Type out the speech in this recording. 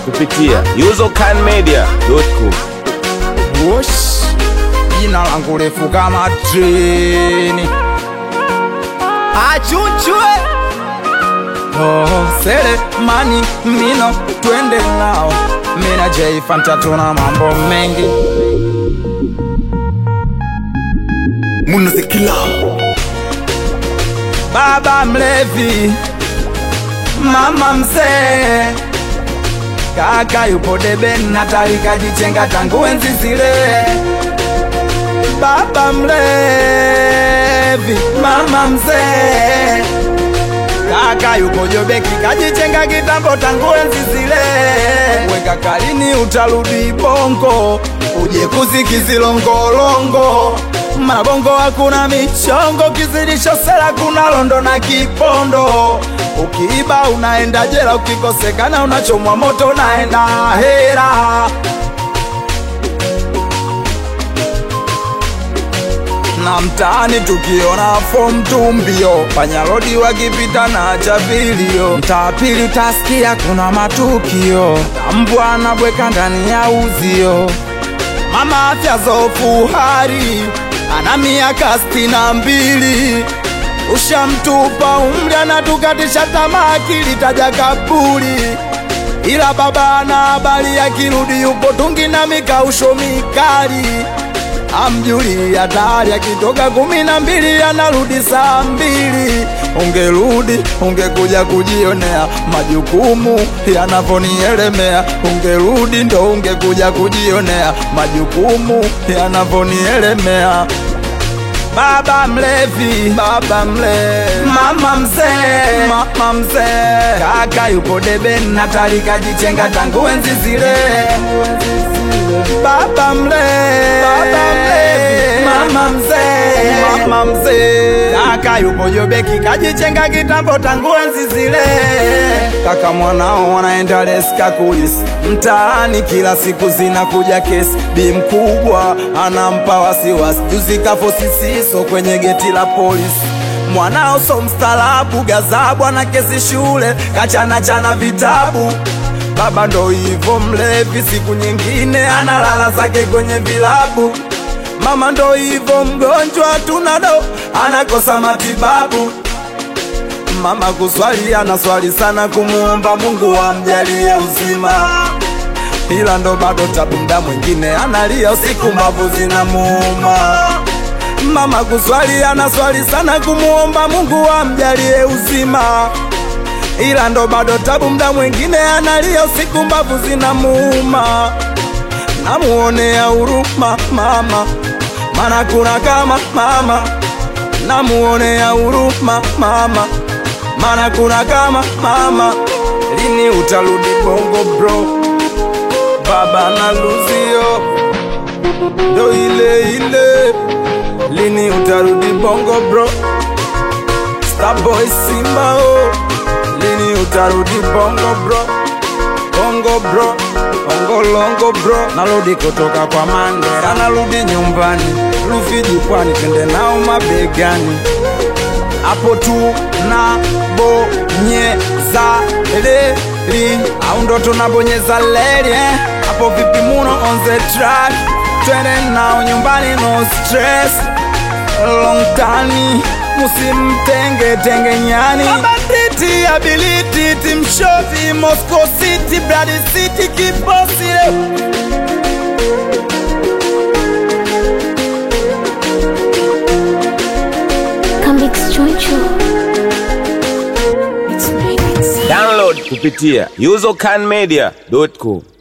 kupitia usercanmedia.com. Wosh, jina langu refu kama treni. Achuchwe oh, sele mani mino twende nao mina J Fanta tuna mambo mengi munazikila baba mlevi mama mzee kaka yupo debe natali kajichenga tangu enzi zile baba mlevi mama mzee kaka yupo jobeki kajichenga kitambo tangu enzi zile weka kalini utarudi bongo uje kuzikizilongolongo mabongo hakuna michongo kizidisho sera kuna londo na kipondo ukiiba unaenda jela ukikosekana unachomwa moto unaenda hera na mtaani tukiona fom tumbio panyarodi wakipita na chapilio mtaa pili utasikia kuna matukio tambwa anabweka ndani ya uzio mama afya zofu hari ana miaka sitini na mbili ushamtupa umri anatukatisha tamaa akilitaja kaburi ila baba ana habari akirudi yupo tungi na mikausho mikali amjuli hatari akitoka kumi na mbili anarudi saa mbili ungerudi ungekuja kujionea majukumu yanavyonielemea ungerudi ndo ungekuja kujionea majukumu yanavyonielemea baba mlevi baba mlevi mama mzee mama mzee kaka yupo debe natali kajichenga tangu enzi zile baba mlevi baba mlevi mama mzee mama mzee kaka yupo jobeki kajichenga kitambo tangu enzi zile kaka mwanao wanaenda leska kulisi mtaani kila siku zinakuja kesi bi mkubwa anampa wasiwasi juzi kafo sisiso kwenye geti la polisi mwanao so mstaarabu gazabu ana kesi shule kachana chana vitabu baba ndo hivo mlevi siku nyingine analala zake kwenye vilabu mama ndo hivo mgonjwa tunado anakosa matibabu mama kuswali anaswali sana kumuomba mungu amjalie uzima ila ndo bado tabu mda mwingine analia usiku mbavu zinamuuma mama kuswali anaswali sana kumuomba mungu amjalie uzima ila ndo bado tabu mda mwingine analia usiku mbavu zinamuuma namuonea huruma mama mana kuna kama mama namuonea huruma mama mana kuna kama mama lini utarudi bongo bro baba na luzio ndo ile ile lini utarudi bongo bro starboy simba oh. lini utarudi bongo bro bongo bro ongolongo bro narudi kutoka kwa mandera narudi nyumbani rufiji pwani twende nao mabegani hapo tu na bonyeza leli au ndo tunabonyeza leli eh? hapo vipi muno on the track twende nao nyumbani no stress long tani musimtenge tenge nyani mabanditi ability timshovi moscow city brad city kiposile Comic Choncho. It's Download kupitia usercanmedia.com.